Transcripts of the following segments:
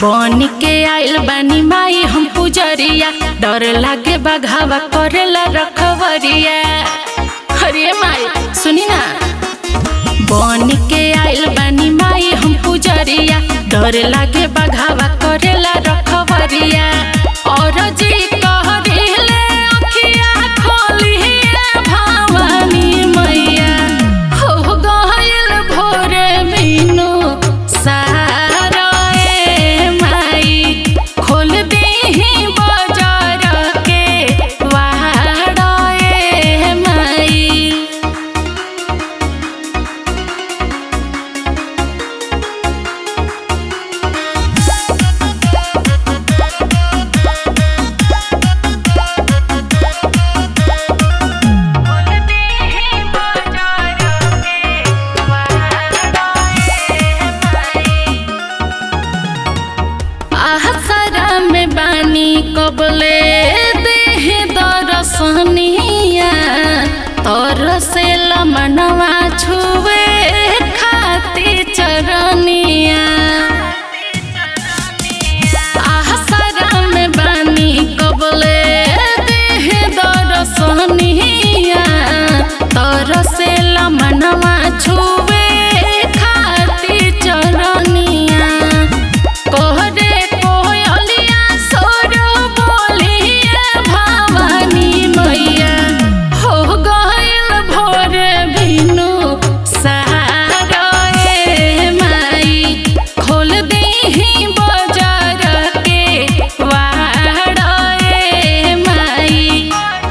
बन के आइल बानी माई हम पुजरिया डर लागे बघावा करेला रखवरिया अरे माई सुनी ना बन के आइल बानी माई हम पुजरिया डर लागे बघावा करेला रखवरिया और जी कहरिले अखिया खोलिए भवानी मैया हो गइल भोरे बिनु सारा ए माई खोल दीही बजार के वाड़ा ए माई आसरा में बानी कबले देह दरसनिया तोर से लमनवा छुए खाती चरनिया आसरा में बानी कबले देह दरसनिया तोर से लमनवा छुए खाती चरनिया कोहरे कोयलिया सोर बोलिए भवानी मैया हो गइल भोर बिनु सहारा ए माई खोल दीही बजार के वाड़ा ए माई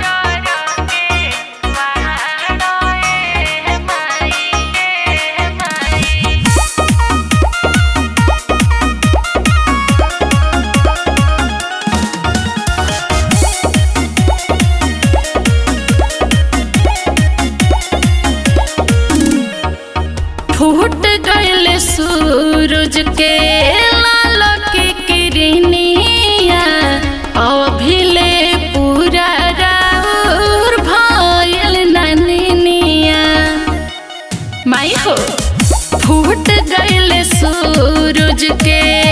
फूट गइल सूरज के लाल की किरनिया अभिले पूरा राउर भइल ननिनिया माई हो फूट गइल सूरज के